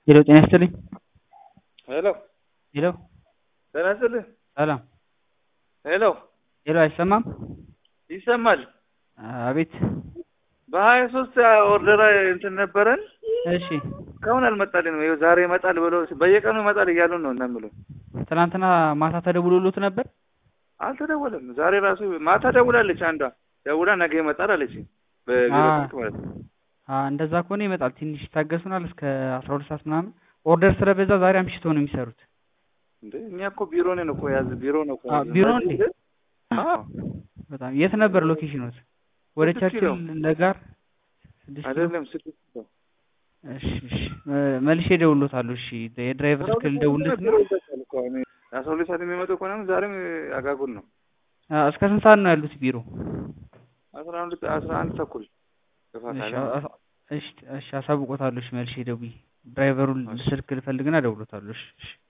ሄሎ ጤና ይስጥልኝ። ሄሎ ሄሎ ጤና ይስጥልኝ። ሰላም። ሄሎ ሄሎ አይሰማም? ይሰማል። አቤት። በሀያ ሶስት ኦርደር እንትን ነበረን እሺ እስካሁን አልመጣልንም። ይኸው ዛሬ ይመጣል ብሎ በየቀኑ ይመጣል እያሉን ነው እና የሚሉን ትናንትና ማታ ተደውሎሎት ነበር? አልተደወለም። ዛሬ ራሱ ማታ ደውላለች። አንዷ ደውላ ነገ ይመጣል አለች። በቢሮ አ- ስልክ ማለት ነው። አ እንደዛ ከሆነ ይመጣል። ትንሽ ይታገሱናል እስከ አስራ ሁለት ሰዓት ምናምን። ኦርደር ስለበዛ ዛሬ አምሽቶ ነው የሚሰሩት። እንዴ እኛ እኮ ቢሮ ነን እኮ ያዝ ቢሮ ነው እኮ አ ያዝ- ቢሮ እንዴ? አዎ በጣም የት ነበር ሎኬሽኖት? ወደ ስድስት ቸርችል ኪሎ። ለጋር ስድስት ኪሎ? አይደለም ስድስት ነው። እሺ እሺ እ- መልሼ እደውልሎታለሁ። እሺ የድራይቨር ስልክ ልደውልለት ቢሮ ነው። ይዘጋል እኮ አሁን አስራ ሁለት ሰዓት የሚመጡ ከሆነ ዛሬም አጋጉል ነው። አ እስከ ስንት ሰዓት ነው ያሉት ቢሮ? አስራ አንድ አስራ አንድ ተኩል ገፋ እሺ ካለ አ- አ- እሺ እሺ አሳውቆታለሁ። እሺ መልሼ ደውዬ ድራይቨሩን እሺ። ስልክ ልፈልግና እደውልሎታለሁ። እሺ እሺ